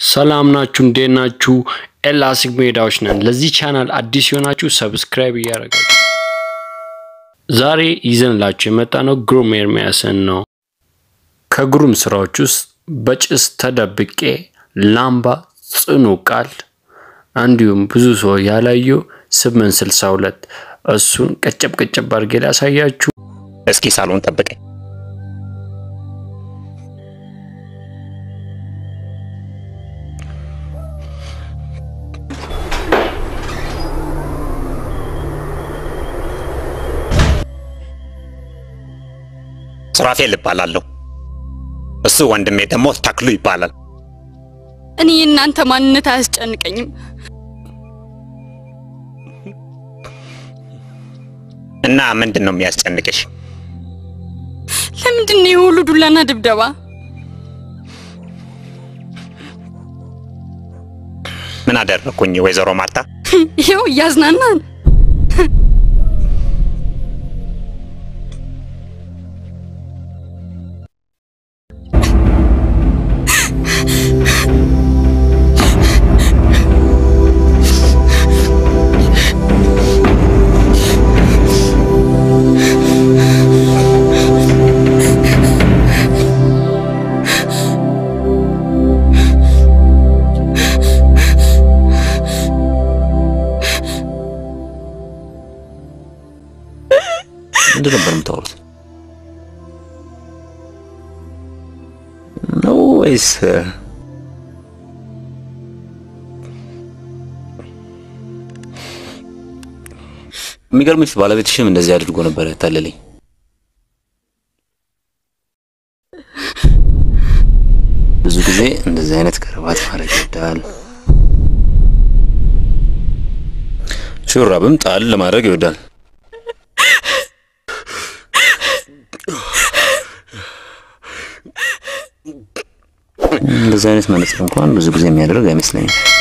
ሰላም ናችሁ? እንዴት ናችሁ? ኤላስቲክ ሜዳዎች ነን። ለዚህ ቻናል አዲስ የሆናችሁ ሰብስክራይብ እያደረጋችሁ ዛሬ ይዘንላችሁ የመጣ ነው ግሩም ኤርሚያስን ነው። ከግሩም ስራዎች ውስጥ በጭስ ተደብቄ፣ ላምባ፣ ጽኑ ቃል እንዲሁም ብዙ ሰው ያላየው ስምንት ስልሳ ሁለት እሱን ቀጨብ ቀጨብ አድርጌ ላሳያችሁ። እስኪ ሳሎን ጠብቀኝ። ሱራፌል እባላለሁ። እሱ ወንድሜ ደግሞ ተክሉ ይባላል። እኔ የእናንተ ማንነት አያስጨንቀኝም። እና ምንድን ነው የሚያስጨንቅሽ? ለምንድን ነው የሁሉ ዱላና ድብደባ? ምን አደረኩኝ ወይዘሮ ማርታ? ይኸው እያዝናናን ምንድን ነበር የምታወሩት? ነው ወይስ የሚገርምሽ ባለቤትሽም እንደዚህ አድርጎ ነበር ያታለለኝ። ብዙ ጊዜ እንደዚህ አይነት ከረባት ማድረግ ይወዳል። ሹራብም ጣል ለማድረግ ይወዳል። እንደዚህ አይነት መነጽር እንኳን ብዙ ጊዜ የሚያደርግ አይመስለኝም።